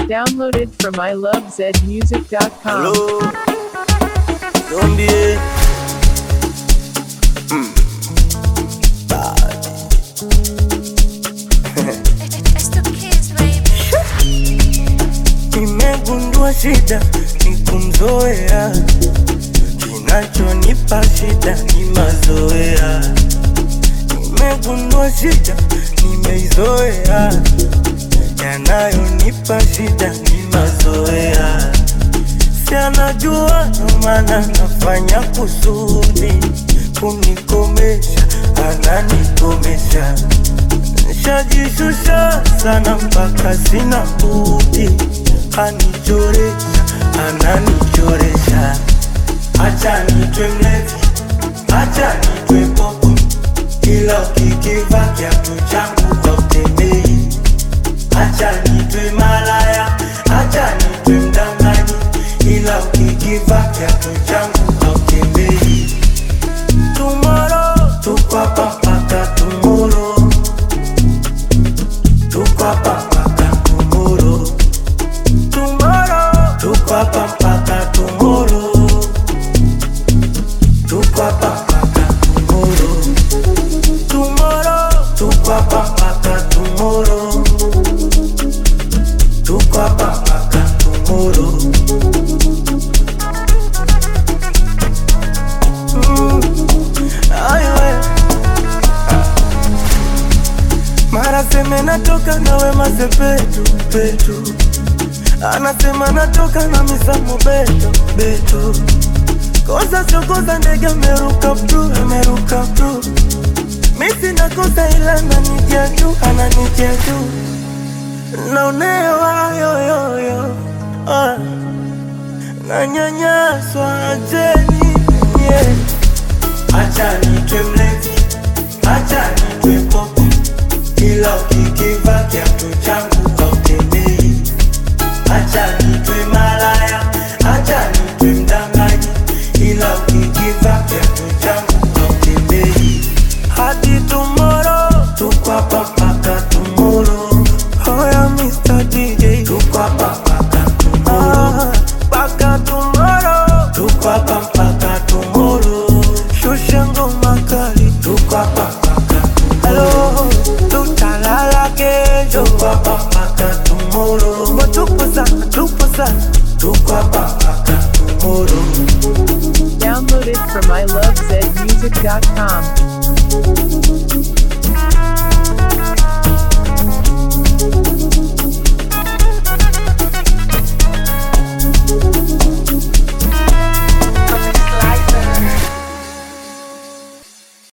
Downloaded from ilovezmusic.com. Hello, zombie. Mm. Bad. It's the kids, baby. Nimegundua shida ni kumzoea, kinachonipa shida ni mazoea. Nimegundua shida nimeizoea, yanayonipa shida ni mazoea. Si anajua ndo maana nafanya kusudi kunikomesha, ananikomesha Nishajishusha sana mpaka sina budi, anichoresha, ananichoresha. Acha nitwe mlevi, acha nitwe popo, ila ukikiva kiatu changu hautembei. Acha nitwe malaya, acha nitwe mdanganyi, ila ukikiva kiatu changu hautembei. Tomorrow, tuko hapa mpaka tomorrow. Tuko hapa mpaka tomorrow. Tomorrow. Tuko hapa mpaka tomorrow. Tuko hapa mpaka tomorrow. Tomorrow. Tuko hapa mpaka tomorrow. Tuko hapa mpaka tomorrow. Mm. Ai we. Mara seme natoka na Wema Sepetu petu, anasema natoka na Misamo Beto Beto. Kosa sio kosa, ndege ameruka bru, ameruka bru. Mi sina kosa, ila ananitia juu, ananitia juu. Naonewa yoyoyo, ah. nanyanyaswa, acheni yeah. Acha nitwe mlevi, acha nitwe popo, ila ukikiva kiatu changu hautembei. Acha nitwe malaya, acha nitwe mdanganyi, ila ukikiva kiatu changu hautembei. Hadi tomorrow, tuko hapa mpaka tomorrow. Hoya Mr. DJ, tuko hapa mpaka tomorrow. Mpaka tomorrow, tuko hapa mpaka tomorrow. Shusha ngoma kali, tuko hapa mpaka tomorrow. Tutalala kesho, tuko hapa mpaka tomorrow. Mo tupo sana, tupo sana, tuko hapa mpaka tomorrow. Downloaded from ilovezmusic.com.